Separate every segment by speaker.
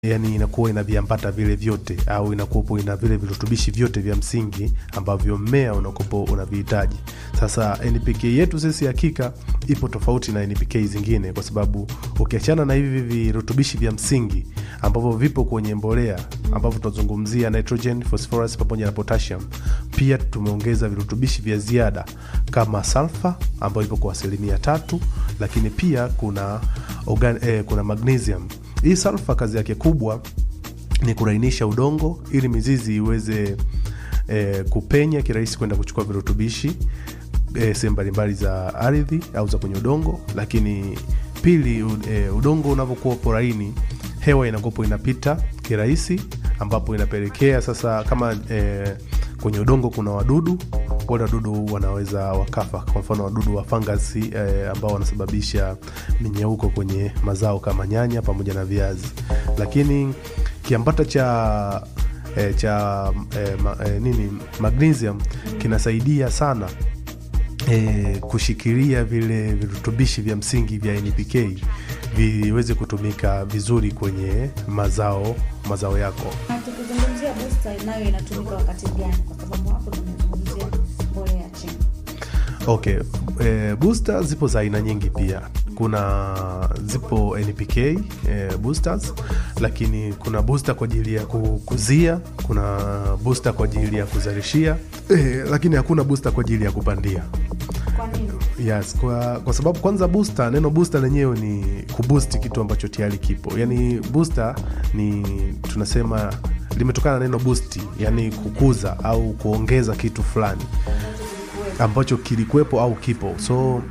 Speaker 1: yani inakuwa ina viambata vile vyote au inakuwepo ina vile virutubishi vyote vya msingi ambavyo mmea unakuwepo unavihitaji. Sasa NPK yetu sisi hakika ipo tofauti na NPK zingine, kwa sababu ukiachana na hivi virutubishi vya msingi ambavyo vipo kwenye mbolea ambavyo tunazungumzia nitrogen, phosphorus pamoja na potassium, pia tumeongeza virutubishi vya ziada kama sulfur ambayo ipo kwa asilimia tatu, lakini pia kuna organ, eh, kuna magnesium hii sulfa kazi yake kubwa ni kurainisha udongo ili mizizi iweze e, kupenya kirahisi kwenda kuchukua virutubishi e, sehemu mbalimbali za ardhi au za kwenye udongo. Lakini pili, e, udongo unavyokuwa poraini, hewa inakopo inapita kirahisi, ambapo inapelekea sasa kama e, kwenye udongo kuna wadudu wale wadudu wanaweza wakafa. Kwa mfano wadudu wa fangasi eh, ambao wanasababisha minyeuko kwenye mazao kama nyanya pamoja na viazi. Lakini kiambata cha eh, cha eh, ma, eh, nini magnesium kinasaidia sana eh, kushikilia vile virutubishi vya msingi vya NPK viweze kutumika vizuri kwenye mazao mazao yako.
Speaker 2: Na tukizungumzia booster nayo inatumika wakati gani? Kwa sababu hapo tumezungumzia mbolea ya chini.
Speaker 1: Okay, e, booster zipo za aina nyingi pia. Kuna zipo NPK e, boosters, lakini kuna booster kwa ajili ya kukuzia, kuna booster kwa ajili ya kuzalishia e, lakini hakuna booster kwa ajili ya kupandia.
Speaker 2: Kwa nini?
Speaker 1: Yes, kwa, kwa sababu kwanza booster, neno booster lenyewe ni kuboost kitu ambacho tayari kipo. Yani booster ni tunasema limetokana na neno boost, yani kukuza au kuongeza kitu fulani ambacho kilikuwepo au kipo. So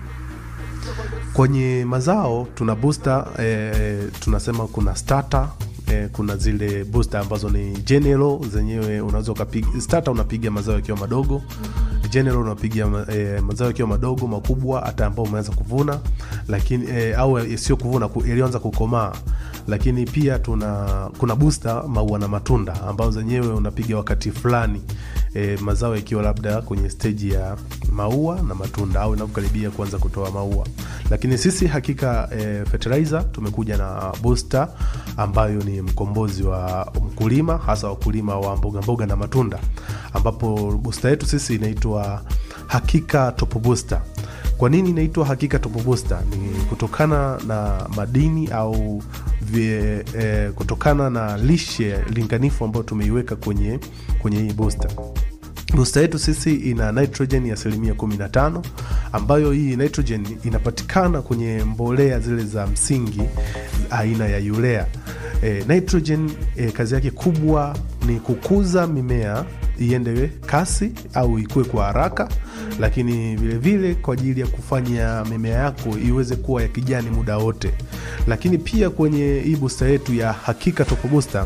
Speaker 1: kwenye mazao tuna booster eh, tunasema kuna starter eh, kuna zile booster ambazo ni general zenyewe, unaweza ukapiga starter, unapiga mazao yakiwa madogo general unapiga eh, mazao yakiwa madogo makubwa, hata ambao umeanza kuvuna, lakini eh, au sio kuvuna, yaliyoanza kukomaa. Lakini pia tuna kuna booster maua na matunda ambao zenyewe unapiga wakati fulani e, mazao yakiwa labda kwenye steji ya maua na matunda au inapokaribia kuanza kutoa maua. Lakini sisi hakika e, fertilizer tumekuja na booster ambayo ni mkombozi wa mkulima, hasa wakulima wa mboga mboga na matunda, ambapo booster yetu sisi inaitwa Hakika Top Booster. Kwa nini inaitwa Hakika Top Booster? Ni kutokana na madini au vye, eh, kutokana na lishe linganifu ambayo tumeiweka kwenye kwenye hii booster. Booster yetu sisi ina nitrogen ya asilimia 15 ambayo hii nitrogen inapatikana kwenye mbolea zile za msingi aina ya urea. E, nitrogen e, kazi yake kubwa ni kukuza mimea iende kasi au ikue kwa haraka, lakini vilevile vile kwa ajili ya kufanya mimea yako iweze kuwa ya kijani muda wote. Lakini pia kwenye hii booster yetu ya Hakika Top Booster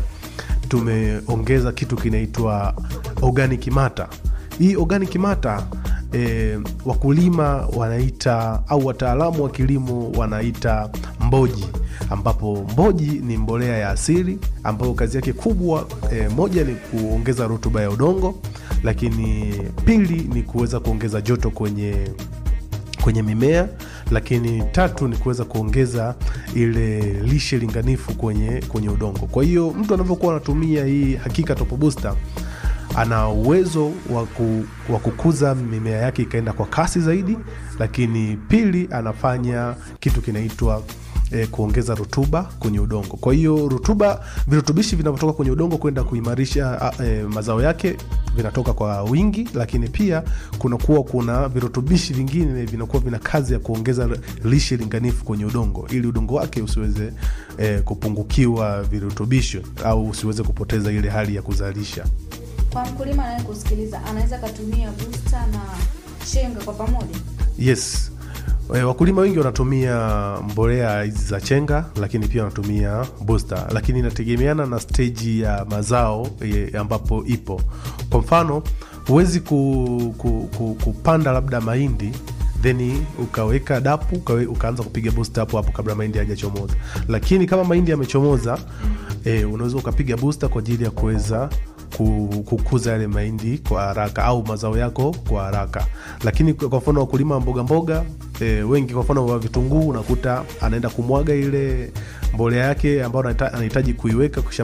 Speaker 1: tumeongeza kitu kinaitwa organic matter. Hii organic matter e, wakulima wanaita au wataalamu wa kilimo wanaita mboji, ambapo mboji ni mbolea ya asili ambayo kazi yake kubwa e, moja ni kuongeza rutuba ya udongo, lakini pili ni kuweza kuongeza joto kwenye kwenye mimea, lakini tatu ni kuweza kuongeza ile lishe linganifu kwenye, kwenye udongo. Kwa hiyo mtu anavyokuwa anatumia hii Hakika Top Booster ana uwezo wa kukuza mimea yake ikaenda kwa kasi zaidi, lakini pili anafanya kitu kinaitwa E, kuongeza rutuba kwenye udongo. Kwa hiyo rutuba, virutubishi vinavyotoka kwenye udongo kwenda kuimarisha e, mazao yake vinatoka kwa wingi, lakini pia kunakuwa kuna virutubishi vingine vinakuwa vina kazi ya kuongeza lishe linganifu kwenye udongo ili udongo wake usiweze e, kupungukiwa virutubisho au usiweze kupoteza ile hali ya kuzalisha.
Speaker 2: Kwa mkulima anaye kusikiliza, anaweza akatumia booster na chenga kwa pamoja?
Speaker 1: Yes. E, wakulima wengi wanatumia mbolea hizi za chenga, lakini pia wanatumia booster, lakini inategemeana na steji ya mazao e, ambapo ipo. Kwa mfano huwezi ku, ku, ku, kupanda labda mahindi then ukaweka dapu ukawe, ukaanza kupiga booster hapo hapo kabla mahindi hajachomoza, lakini kama mahindi yamechomoza e, unaweza ukapiga booster kwa ajili ya kuweza kukuza yale mahindi kwa haraka au mazao yako kwa haraka. Lakini kwa mfano wakulima wa mboga mboga e, wengi kwa mfano wa vitunguu unakuta anaenda kumwaga ile mbolea yake ambayo anahita- anahitaji kuiweka kisha